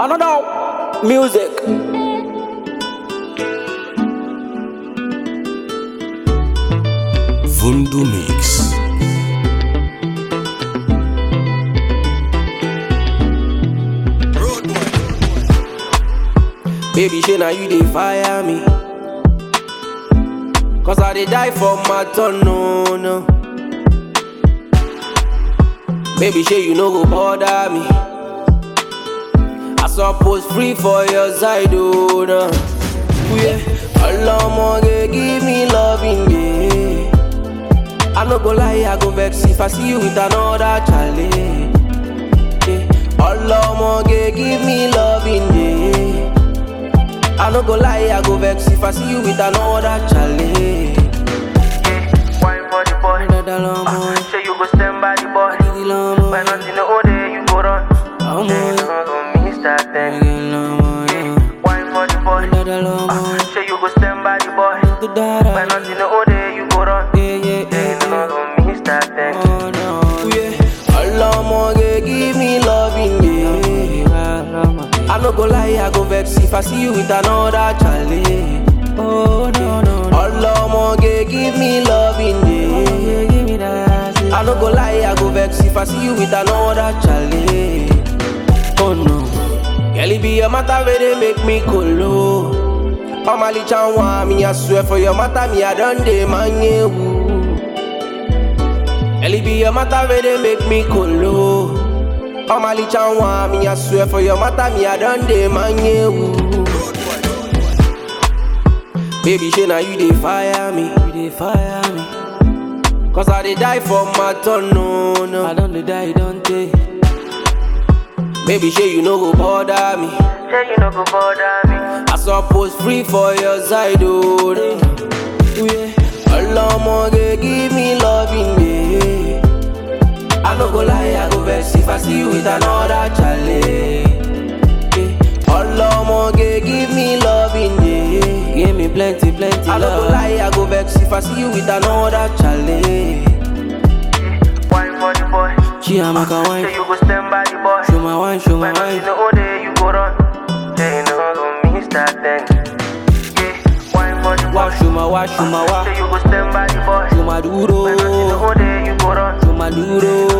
Another music. Vundu Mix. Baby, shey now you dey fire me. Cause I dey die for my turn, no, no. Baby, shey you no go bother me. I suppose free for your side, oh, no. Ooh, Yeah, Ọlọ́mọge give me loving, yeah. I no go lie, I go vex if I see you with another chale. Yeah. Ọlọ́mọge give me loving, yeah. I no go lie, I go vex if I see you with another chale. Wine for the boy. Dada lomo, Say you go stand by the boy. didi lomo, When nothing the whole day you go run. lomo, Say you no go miss that thing. didi lomo, yeah. Wine for the boy. Dada lomo, Say you go stand by the boy. do dada, When nothing the whole day you go run. yeah, yeah, Say yeah, you no yeah. go miss that thing. Oh no, yeah. Ọlọ́mọge give me loving, yeah. I no go lie, I go vex if I see you with another chale. Oh no no, Ọlọ́mọge give me loving, yeah. Give me that. I no go lie, I go vex if I see you with another chale. Oh no, girl, it be your matter where they make me colo. Omali chanwa, me I swear for your matter, me I done dey man you. Girl, it be your matter where they make me colo. Omali chanwa, me I swear for your matter, me I done dey man you. Baby, shey now you dey fire me, you dey fire me. Cause I dey die for my turn, no, no. I don't dey die, don't take. Baby, shey you no go bother me. Say you no go bother me. I suppose free for your side, oh, no. Ooh, yeah. Ọlọ́mọge give me loving, yeah. I no go lie, I go vex if I see you with another chale. Yeah. Ọlọ́mọge give me loving, yeah. Give me plenty, plenty I no go lie, I go vex if I see you with another chale. Wine for the boy. Chiamaka Say wine, you go stand by the boy. show my wine, show my When nothing wine. the whole day you go run. Say you no go miss that thing. Yeah. Wine for the boy. Wa show my wa, show my wa, Say you go stand by the boy. show my duro, When nothing the whole day you go run. show my duro.